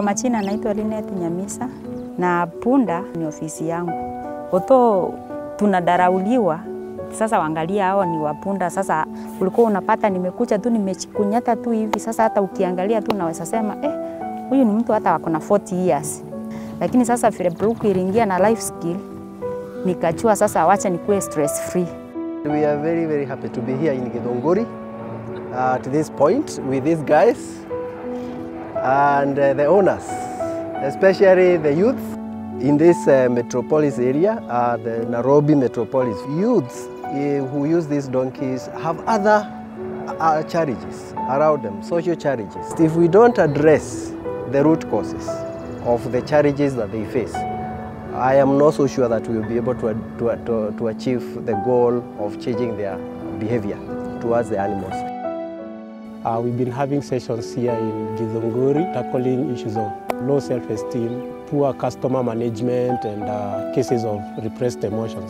majina naitwa Linet Nyamisa na punda ni ofisi yangu. Oto tunadarauliwa sasa, waangalia hao ni wapunda. Sasa ulikuwa unapata nimekucha tu nimechikunyata tu hivi, sasa hata ukiangalia tu unaweza sema eh, huyu ni mtu hata wako na 40 years. Lakini sasa vile Brooke iliingia na life skill, nikachua sasa, wacha nikuwe stress free. We are very, very happy to be here in Githunguri uh, at this point with these guys and uh, the owners, especially the youth in this uh, metropolis area, uh, the Nairobi metropolis. Youths uh, who use these donkeys have other uh, challenges around them, social challenges. If we don't address the root causes of the challenges that they face, I am not so sure that we will be able to, to, to, to achieve the goal of changing their behavior towards the animals. Uh, we've been having sessions here in Githunguri tackling issues of low self-esteem, poor customer management and uh, cases of repressed emotions.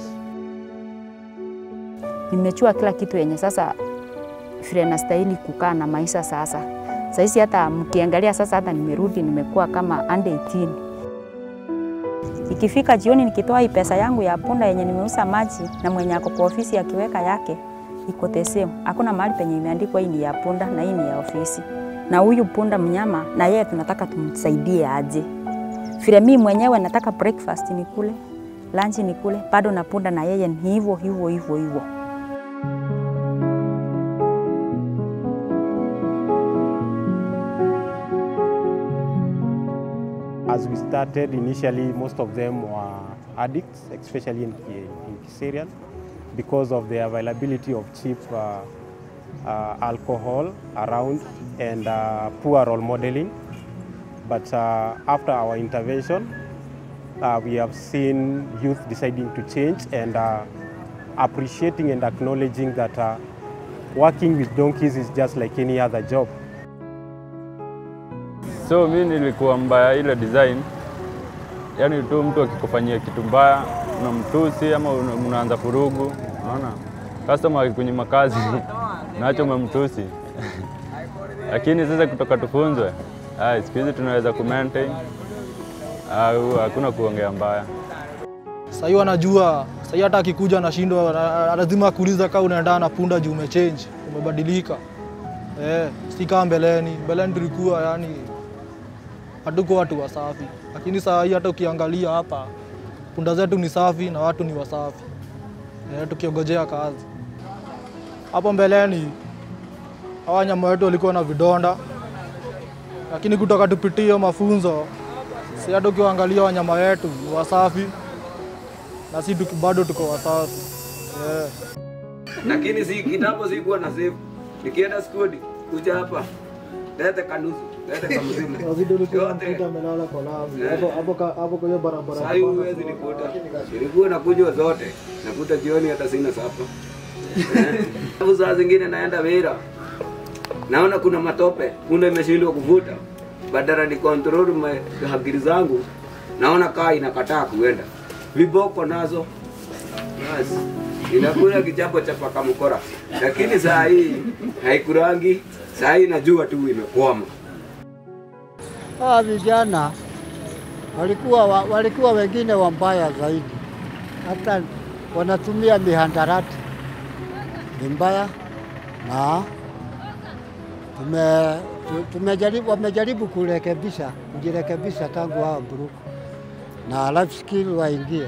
Nimechua kila kitu yenye sasa vile nastahili kukaa na maisha sasa. Sahizi hata mkiangalia sasa, hata nimerudi nimekuwa kama under 18. Ikifika jioni nikitoa hii pesa yangu ya punda yenye nimeuza maji na mwenye ako kwa ofisi akiweka yake iko the same. Hakuna mahali penye imeandikwa hii ni ya punda na hii ni ya ofisi. Na huyu punda mnyama na yeye tunataka tumsaidie aje. Vile mimi mwenyewe nataka breakfast nikule, lunch nikule, bado na punda na yeye ni hivyo hivyo hivyo hivyo. As we started, initially most of them were addicts, especially in, in Kiserian, because of the availability of cheap uh, uh, alcohol around and uh, poor role modeling. But uh, after our intervention, uh, we have seen youth deciding to change and uh, appreciating and acknowledging that uh, working with donkeys is just like any other job. So mi nilikuwa mbaya ile design, yaani tu mtu akikufanyia kitu mbaya unamtusi ama una- mnaanza furugu, unaona customer akikunyima kazi nacho umemtusi lakini sasa kutoka tufunzwe, ah, siku hizi tunaweza ku maintain au hakuna kuongea mbaya. Sahii wanajua, sahii hata akikuja anashindwa, na- lazima akuuliza kama unaendana na punda juu umechange, umebadilika. Eh, si kama mbeleni. Mbeleni tulikuwa yani hatuko watu wasafi, lakini saa hii hata ukiangalia hapa punda zetu ni safi na watu ni wasafi. Eh, tukiongojea kazi hapo mbeleni, hawa wanyama wetu walikuwa na vidonda, lakini kutoka tupitie hiyo mafunzo, si hata ukiangalia wanyama wetu ni wasafi na si tuki- bado tuko wasafi yeah. lakini si kitambo sikuwa na save. Nikienda skuli kuja hapa lete kanusu lete kamzima yote Sasa hivi huwezi nikuta. Nilikuwa nakunywa zote, nakuta jioni hata sina sapa. Eh. Alafu saa zingine naenda Wira, naona kuna matope, punda imeshindwa kuvuta, badala ni control ma- akili zangu, naona kaa inakataa kuenda, viboko nazo basi inakula kichapo cha paka mkora, lakini saa hii haikurangi. Saa hii najua tu imekwama. Hawa vijana walikuwa, wa- walikuwa wengine wambaya zaidi, hata wanatumia mihandarati ni mbaya, na tume, tu- tumejaribu, wamejaribu kurekebisha kujirekebisha tangu hao Mburuku na life skill waingie.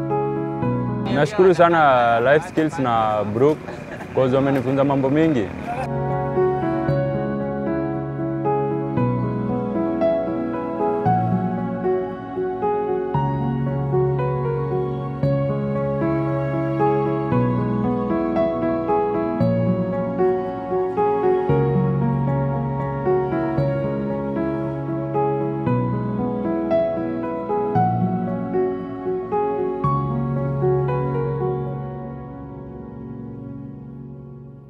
Nashukuru sana Life Skills na Brook cause wamenifunza mambo mingi